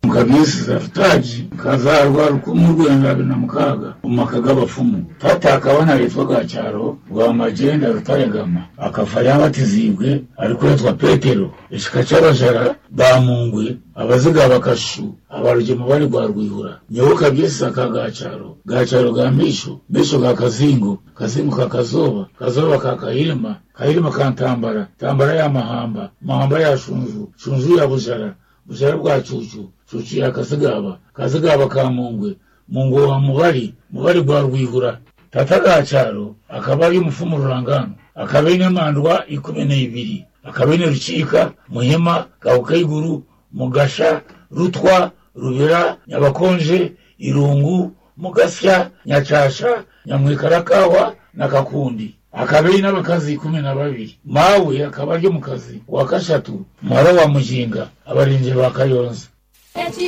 mukabisi zafutaji kazarwa rukumu rwenda bibiri na mukaga umaka g'abapfumu tata akabona yitwa gacaro rwa magenda rutaregama akafa yabatizibwe ariko yitwa petero ishika c'abajara bamungwe abaziga bakashu abarugemu bari rwa rwihura nyoboka byese aka gacaro gacaro ga misho misho ga kazingo kazingo ka kazoba kazoba ka kahirima kahirima ka ntambara ntambara ya mahamba mahamba ya shunju shunju ya bujara bujara bwa cucu cucu ya kazigaba kazigaba ka mungwe mungwe wa mubari mubari rwa rwihura tata gacaro akaba ari umufumu rurangano akaba inemandwa ikumi n'ibiri akaba ine rucika muhima gahukayiguru mugasha rutwa rubera nyabakonje irungu mugasya nyacasha nyamwikarakawa na kakundi akaba ari n'abakazi kumi na babiri mawe akaba ari mu kazi wa kashatu mwara wa mujinga abarinzi ba kayonza